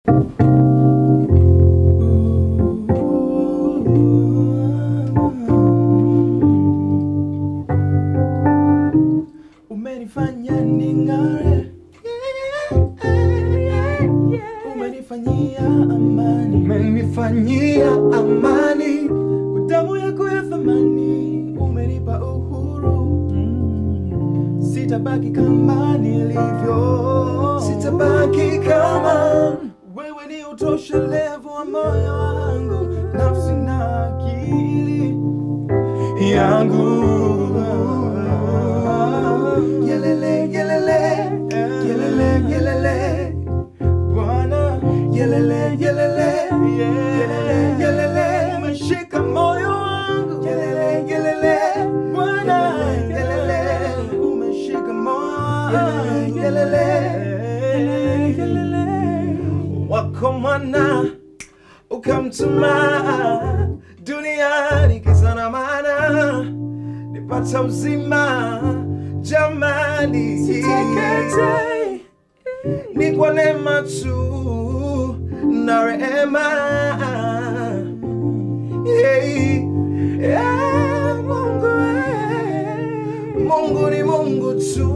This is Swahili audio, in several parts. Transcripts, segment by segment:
Umenifanya ning'are, umenifanyia amani, umenifanyia amani damu yako ya thamani, umenipa uhuru, sitabaki kama nilivyo, sitabaki kama wewe ni utoshelevu wa moyo wangu, nafsi na akili yangu yelele yelele yelele yelele Bwana, yelele yelele yelele yelele umeshika moyo wangu yelele yelele Bwana, yelele umeshika moyo wangu yelele yelele wako mwana ukamtuma duniani kisa na maana nipata uzima jamani Siteketei. ni kwa neema tu na rehema hey, yeah, Mungu, eh, Mungu ni Mungu tu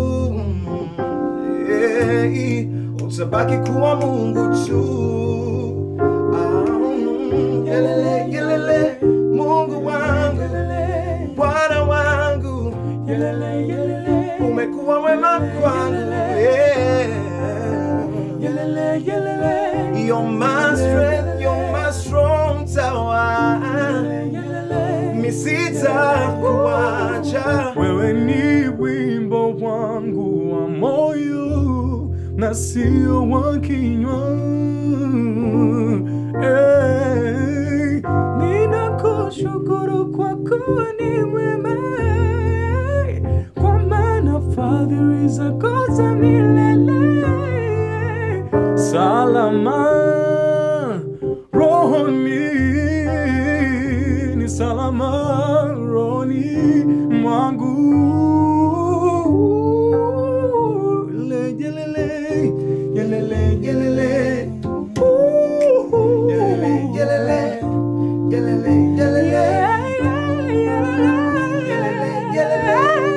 hey, utabaki kuwa Mungu tu Ah, mm, yelele, yelele, Mungu wangu Bwana wangu Yelele, yelele, umekuwa wema kwangu yeah. yelele, yelele, You're my strength, you're my strong tower. yelele. Misita kuacha Wewe ni wimbo wangu wa moyo na sio wa kinywa. Hey, ninakushukuru kwa kuwa ni mwema, kwa maana fadhili zako za milele. Salama rohoni, ni salama rohoni mwangu. Yelele, yelele, yelele, Ooh. Yelele, yelele, yelele, yelele. Yeah, yeah, yelele, Yelele, yelele,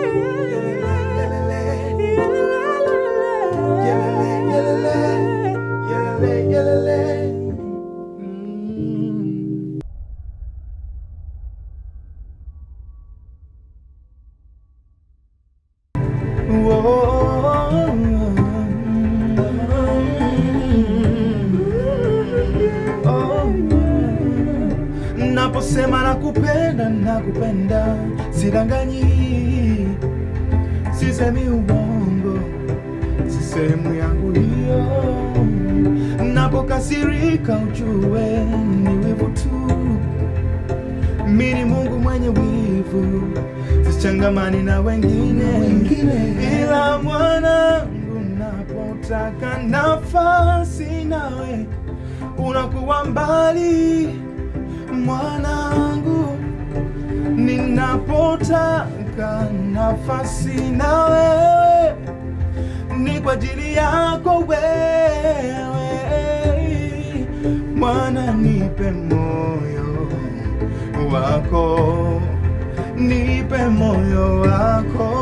yelele, yelele, yelele, yelele. Mm. Naposema nakupenda, nakupenda, sidanganyi, sisemi uongo, si sehemu yangu hiyo. Napokasirika ujue ni wivu tu, mi ni Mungu mwenye wivu, sichangamani na wengine, Wengine. ila mwanangu, napotaka nafasi nawe unakuwa mbali mwanangu, ninapotaka nafasi na wewe ni kwa ajili yako wewe, mwana, nipe moyo wako, nipe moyo wako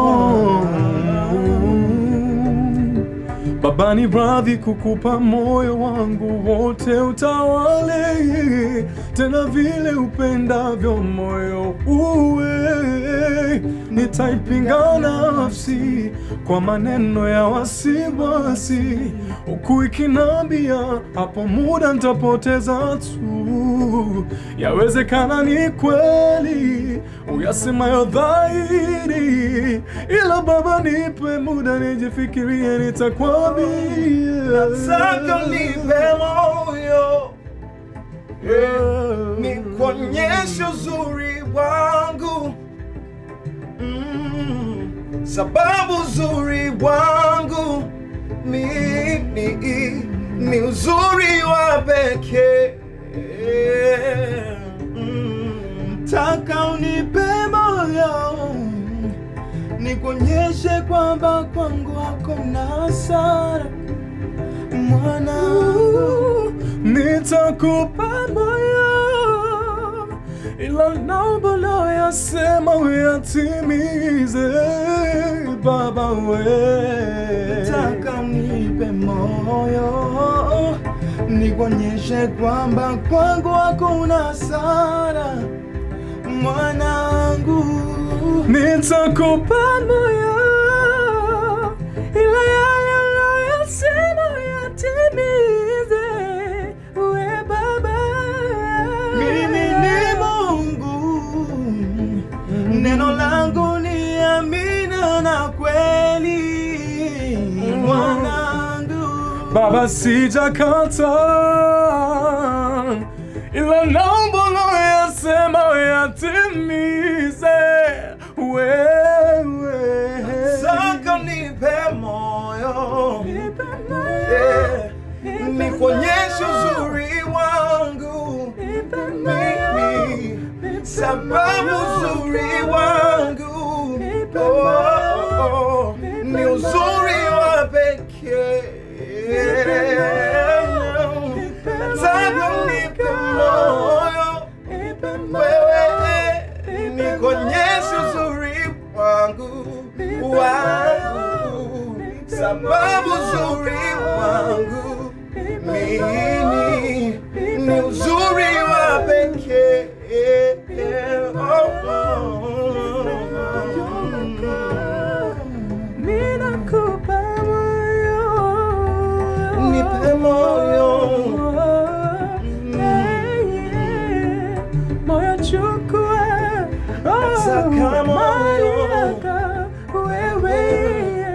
Baba ni radhi kukupa moyo wangu wote utawale, tena vile upendavyo moyo uwe. Nitaipinga nafsi kwa maneno ya wasiwasi, huku ikinambia hapo muda nitapoteza tu. Yawezekana ni kweli uyasemayo dhahiri, ila Baba nipe muda nijifikirie, nitakwambia. Nataka nipe moyo nikuonyeshe uzuri wangu mm, sababu uzuri wangu ni, ni, ni uzuri wa pekee mm, Taka unipe moyo nikuonyeshe kwamba kwangu hakuna hasara mwana nitakupa moyo ila naomba unayoyasema uyatimize baba we Nataka unipe moyo nikuonyeshe kwamba kwangu hakuna hasara mwanangu nitakupa moyo ila yale unayoyasema uyatimize we baba mimi ni mungu neno langu ni amina na kweli mwanangu Baba sijakata ila naomba unayoyasema uyatimize wewe. saka nipe moyo Yeah. nikuonyeshe uzuri wangu mimi sababu uzuri wangu oh, oh, ni uzuri wa pekee nataka nipe moyo wewe nikuonyeshe uzuri wangu wangu sababu uzuri wangu mimi ni uzuri wa pekee oh, oh. Ninakupa moyo. Nipe moyo. Yeah, yeah. Moyo chukua. Oh, Nataka moyo. mali yako. Wewe.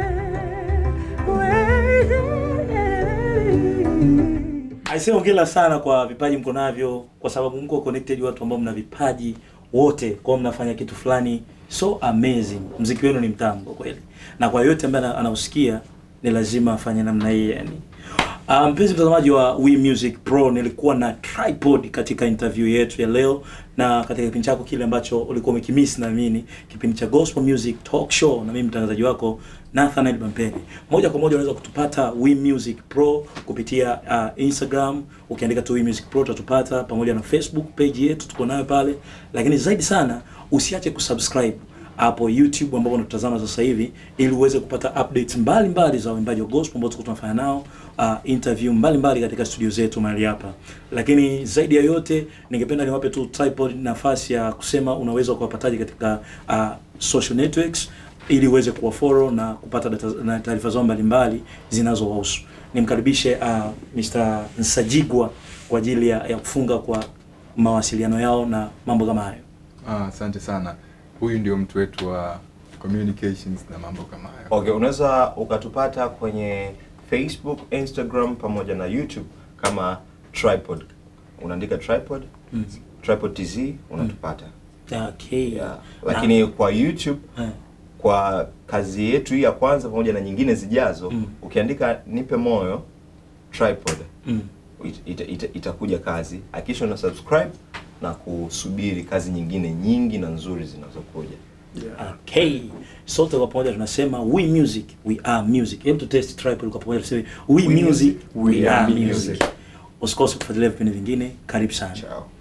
Wewe. Aisee, hongera sana kwa vipaji mko navyo, kwa sababu mko connected watu ambao mna vipaji wote, kwa mnafanya kitu fulani so amazing. Mziki wenu ni mtamu kwa kweli, na kwa yote ambaye ana- anausikia ni lazima afanye namna hii yani. Uh, mpenzi mtazamaji wa We Music Pro, nilikuwa na tripod katika interview yetu ya leo, na katika kipindi chako kile ambacho ulikuwa umekimiss, naamini kipindi cha Gospel Music Talk Show, na mimi mtangazaji wako Nathaniel Bampeni. Moja kwa moja unaweza kutupata We Music Pro kupitia uh, Instagram, ukiandika tu We Music Pro utatupata, pamoja na Facebook page yetu tuko nayo pale, lakini zaidi sana usiache kusubscribe hapo YouTube ambapo unatutazama sasa hivi ili uweze kupata updates mbalimbali mbali za waimbaji wa gospel ambao tuko tunafanya nao uh, interview mbalimbali mbali katika studio zetu mahali hapa. Lakini zaidi ya yote ningependa niwape tu tripod nafasi ya kusema unaweza kuwapataje katika uh, social networks ili uweze kuwafollow na kupata data na taarifa zao mbalimbali zinazowahusu. Nimkaribishe uh, Mr. Nsajigwa kwa ajili ya, ya kufunga kwa mawasiliano yao na mambo kama hayo. Ah, asante sana. Huyu ndio mtu wetu wa communications na mambo kama hayo. Okay, unaweza ukatupata kwenye Facebook, Instagram pamoja na YouTube kama Tripod. Unaandika Tripod, Mm. Tripod TZ unatupata. Okay. Yeah. Lakini kwa YouTube Eh. kwa kazi yetu hii ya kwanza pamoja na nyingine zijazo Mm. ukiandika nipe moyo Tripod Mm. it- ita- ita- itakuja kazi. Hakikisha una subscribe na kusubiri kazi nyingine nyingi na nzuri zinazokuja. Okay. Sote kwa pamoja tunasema we music, we are music. Hebu tu test tripod kwa pamoja tuseme we, music, we, are music. Usikose kufuatilia vipindi vingine. Karibu sana. Ciao.